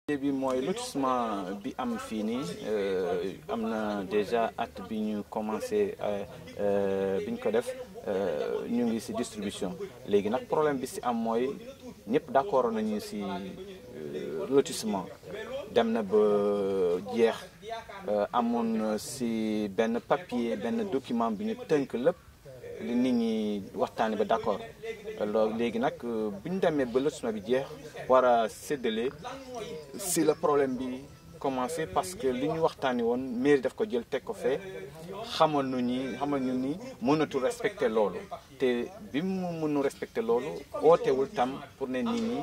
bi mooy lotissement bi am fii nii am na déjà at bi ñu commencé bi ñu ko def ñu ngi ci distribution léegi nag problème bi ci am mooy ñëpp d'accord nañu ci lotissement dem na ba jeex amoon ci benn papier benn document bi ñu tënk lépp li nit ñi waxtaanee ba d'accord loolu léegi nag bu ñu demee ba lotissement bi jeex war a séddale si la problème bi commencé parce que li ñu waxtaanee woon mairie daf ko jël teg ko fee xamal nu ñi xamal ñu ni mënatul respecter loolu te bi mu mënu respecter loolu ootewul tam pour ne nit ñi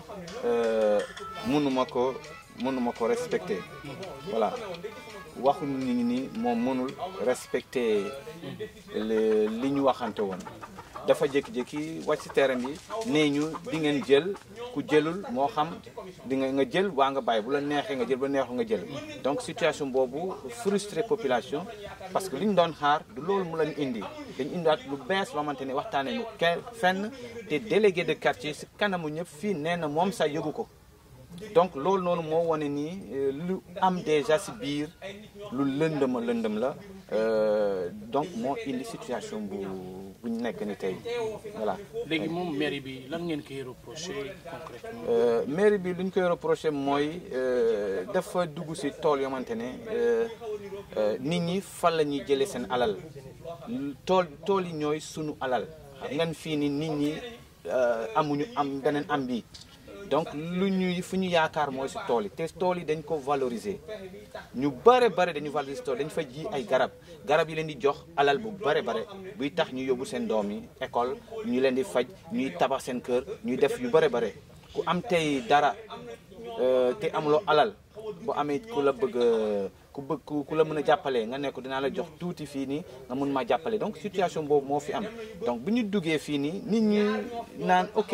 mënuma ko mënuma ko respecter voilà waxu nit ñi ni moom mënul respecter li ñu waxante woon dafa jékki-jékki wàcc ci terrain bi nee ñu di ngeen jël ku jëlul moo xam di nga nga jël waa nga bàyyi bu la neexee nga jël bu la neexul nga jël donc situation boobu frustré population parce que li ñu doon xaar du loolu mu lañu indi dañu indiwaat lu bees loo xamante ne waxtaanee ñu kenn fenn te délégué de quartier ci kanamu ñëpp fii nee na moom sax yëgu ko donc loolu noonu moo wane nii lu am déjà ci biir lu lëndëm lëndëm la donc moo indi situation bu bu ñu nekk ni tey voilà. léegi moom mairie bi lan ngeen koy reproché concrètement. mairie bi lu ñu koy reproché mooy dafa dugg ci tool yoo xamante ne nit ñi fan la ñuy jëlee seen alal tool tool yi ñooy sunu alal xam ngeen fii ni nit ñi amuñu am beneen am bi donc lu ñuy fu ñu yaakaar mooy ci tool yi te tool yi dañ ko valoriser ñu bare bare dañu valoriser tool dañ fa ji ay garab garab yi leen di jox alal bu bare bare buy tax ñu yóbbu seen doom yi école ñu leen di faj ñuy tabax seen kër ñuy def yu bare bare ku am tey dara te amuloo alal bu amee ku la bëgg ku bëgg ku la mën a jàppale nga ne ko dinaa la jox tuuti fii nii nga mun maa jàppale donc situation boobu moo fi am donc bu ñu duggee fii nii nit ñi naan ok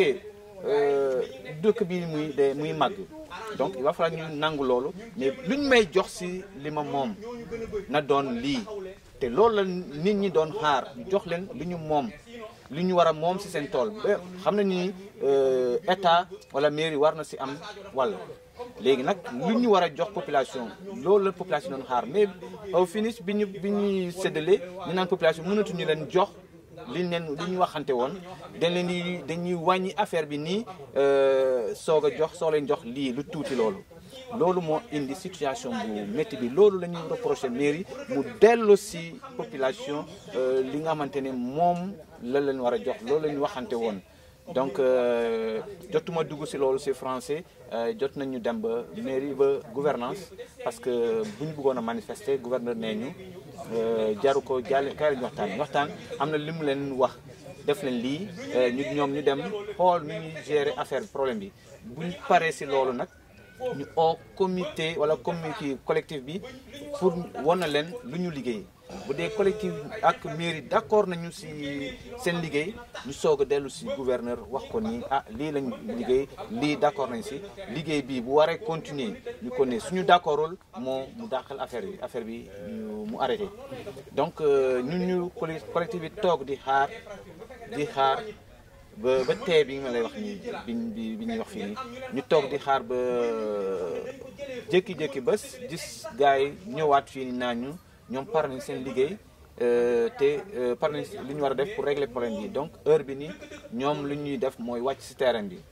dëkk bi muy de muy màgg donc il va falloir ñu nangu loolu mais luñ may jox ci li ma moom na doon lii te loolu la nit ñi doon xaar jox leen li ñu moom li ñu war a moom ci seen tool ba xam nañu ni état wala mairie war na ci am wàll léegi nag lu ñu war a jox population loolu la population doon xaar mais au finish bi ñu bi ñuy séddale ñu naan population mënatuñu leen jox liñ leen li ñu waxante woon dañ leen di dañuy wàññi affaire bi nii soog a jox soo leen jox lii lu tuuti loolu loolu moo indi situation bu métti bi loolu la ñuy reproché mairie mu dellu si population li nga xamante ne moom la leen war a jox loolu la ñu waxante woon donc jotuma dugg si loolu si français jot nañu dem ba mairie ba gouvernance parce que bu ñu bëggoon a manifester gouverneur nee ñu jaru ko jàll kay la ñu waxtaan waxtaan am na li mu leen wax def leen lii ñu ñoom ñu dem xool nu ñuy gérer affaire problème bi bu ñu paree si loolu nag ñu au comité wala comité collectif bi pour wan na leen lu ñu liggéey bu dee collectif ak mairie d'accord nañu ci seen liggéey ñu soog a dellu ci gouverneur wax ko ni ah lii lañ liggéey lii d'accord nañ ci liggéey bii bu waree continuer ñu ko ne suñu d'accordul moo mu dàqal affaire bi affaire bi mu arrêté donc ñun ñu collectif bi toog di xaar di xaar ba ba tey bi nga lay wax nii bi bi ñuy wax fii nii ñu toog di xaar ba jékki-jékki bés gis gars yi ñëwaat fii nii naa ñu ñoom par nañ seen liggéey te par nañ li ñu war a def pour régler problème bi donc heure bi nii ñoom lu ñuy def mooy wàcc ci terrain bi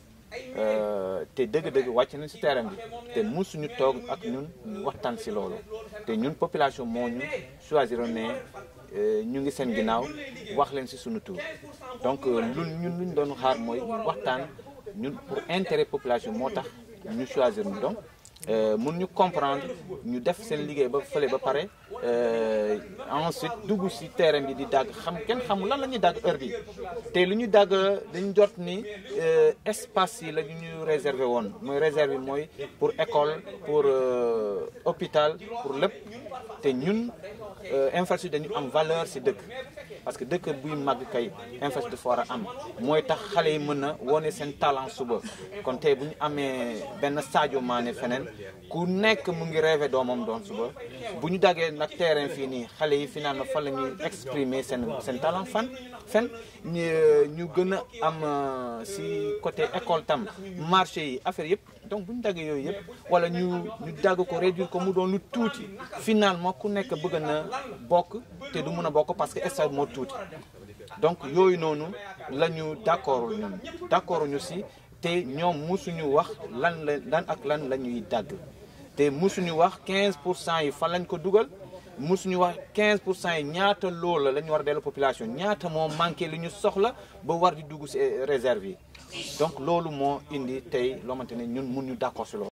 te dëgg-dëgg wàcc nañ ci terrain bi te musuñu toog ak ñun waxtaan ci loolu te ñun population moo ñu choisir ne ñu ngi seen ginnaaw wax leen ci suñu tour donc lu ñun luñ doon xaar mooy waxtaan ñun pour intérêt population moo tax ñu choisir ñu donc mun ñu comprendre ñu def seen liggéey ba fële ba pare ensuite dugg ci terrain bi di dagg xam kenn xamul lan la ñuy dagg heure bi te lu ñu dagg dañu jot ni espace yi la ñu ñu réservé woon mooy réserve bi mooy pour école pour hôpital pour lépp te ñun infrastructure dañu am valeur ci dëkk parce que dëkk buy màgg kay infrastructure dafa war a am mooy tax xale yi mën a wone seen talent suba kon tey bu ñu amee benn Sadio Mané feneen ku nekk mu ngi rêvé doomam doon suba bu ñu daggee nag terrain fii nii xale yi fi naan fan la ñuy exprimer seen seen talent fan fen ñu ñu gën a am ci côté école tam marché yi affaire yëpp donc bu ñu daggee yooyu yëpp wala ñu ñu dagg ko réduire ko mu doon lu tuuti finalement ku nekk bëgg na bokk te du mun a bokk parce que stade moo tuuti donc yooyu noonu la ñu d'accord ñun d'accord ñu si te ñoom musuñu wax lan la lan ak lan la ñuy dagg te musuñu wax 15 pour cent yi fan lañ ko dugal musuñu wax 15 pour cent yi ñaata loolu la ñu war a dellu population ñaata moo manqué li ñu soxla ba war di dugg si réserve yi donc loolu moo indi tey loo xamante ne ñun mun ñu d'accord si loolu